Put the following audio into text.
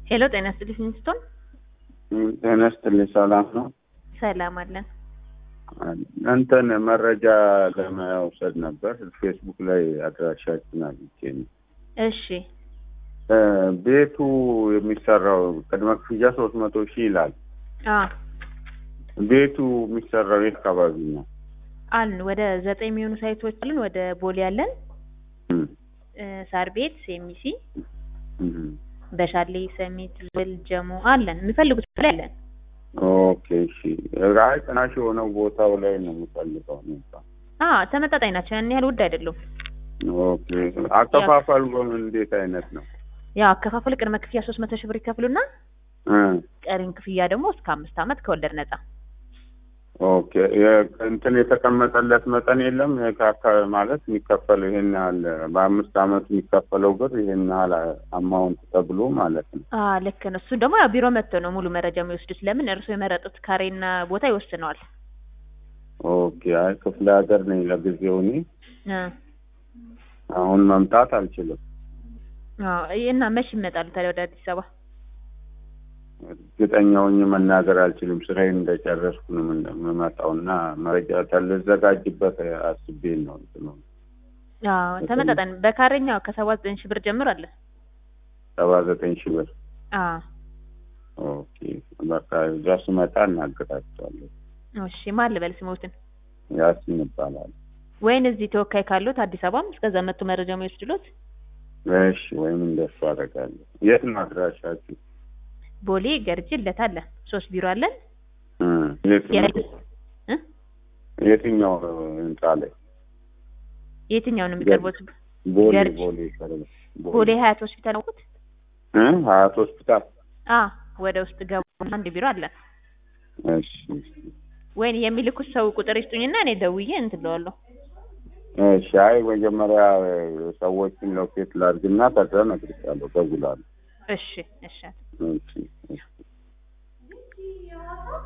ሄሎ ጤና ይስጥልኝ ሚስቶን ጤና ይስጥልኝ ሰላም ነው። ሰላም አለን። እንትን መረጃ ለመውሰድ ነበር። ፌስቡክ ላይ አድራሻችን አግኝቼ ነው። እሺ እ ቤቱ የሚሰራው ቅድመ ክፍያ ሶስት መቶ ሺህ ይላል። አ ቤቱ የሚሰራው የት አካባቢ ነው? አሉን ወደ ዘጠኝ የሚሆኑ ሳይቶች አሉን። ወደ ቦሌ አለን፣ እም፣ እ ሳር ቤት፣ ሴሚሲ፣ እም። በሻሌ፣ ሰሚት፣ ብል፣ ጀሞ አለን። የሚፈልጉት ላይ አለን። ኦኬ እሺ። አይ ቅናሽ የሆነው ቦታው ላይ ነው የምፈልገው ነው። አ ተመጣጣኝ ናቸው። ያን ያህል ውድ አይደሉም። ኦኬ አከፋፈሉ እንዴት አይነት ነው? ያው አከፋፈል ቅድመ ክፍያ ሶስት መቶ ሺህ ብር ይከፍሉና እ ቀሪን ክፍያ ደግሞ እስከ አምስት ዓመት ከወለድ ነጻ። ኦኬ የ- እንትን የተቀመጠለት መጠን የለም የካካ ማለት የሚከፈለው ይሄን ያህል በአምስት አመት የሚከፈለው ብር ይሄን ያህል አማውንት ተብሎ ማለት ነው። አ ልክ ነው። እሱ ደግሞ ያው ቢሮ መጥተው ነው ሙሉ መረጃ የሚወስዱት። ለምን እርስዎ የመረጡት ካሬና ቦታ ይወስነዋል። ኦኬ አይ ክፍለ ሀገር ነኝ ለጊዜው እኔ አ አሁን መምጣት አልችልም። አዎ እና መች ይመጣሉ ታዲያ ወደ አዲስ አበባ? እርግጠኛ ሆኜ መናገር አልችልም። ስራዬን እንደጨረስኩ ነው የምን- የምመጣው እና መረጃ ልዘጋጅበት አስቤ ነው እንትኑ አዎ ተመጣጣኝ በካሬኛው ከሰባ ዘጠኝ ሺህ ብር ጀምሮ አለ። ሰባ ዘጠኝ ሺህ ብር። አዎ ኦኬ በቃ እዛ ስመጣ እናገራቸዋለሁ። እሺ ማን ልበል ስሞትን? ያሲን ይባላል። ወይን እዚህ ተወካይ ካሉት አዲስ አበባም እስከዛ መጥቶ መረጃ የሚወስድሎት እሺ ወይም እንደሱ አደርጋለሁ። የት ነው አድራሻችሁ? ቦሌ ገርጂ ለት አለ ሶስት ቢሮ አለን። እ የት ነው? እ የትኛው ህንጻ ላይ? የትኛው ነው የሚቀርቡት? ቦሌ ገርጂ። ቦሌ ይቀርብ ቦሌ ሀያት ሆስፒታል ነው። እ ሀያት ሆስፒታል። አ ወደ ውስጥ ገቡ አንድ ቢሮ አለን። እሺ እሺ። ወይን የሚልኩት ሰው ቁጥር ይስጡኝና እኔ ደውዬ እንትን እለዋለሁ። እሺ አይ መጀመሪያ ሰዎችን ሎኬት ላድርግና ከዛ እነግርሻለሁ። እደውላለሁ። እሺ እሺ እሺ እሺ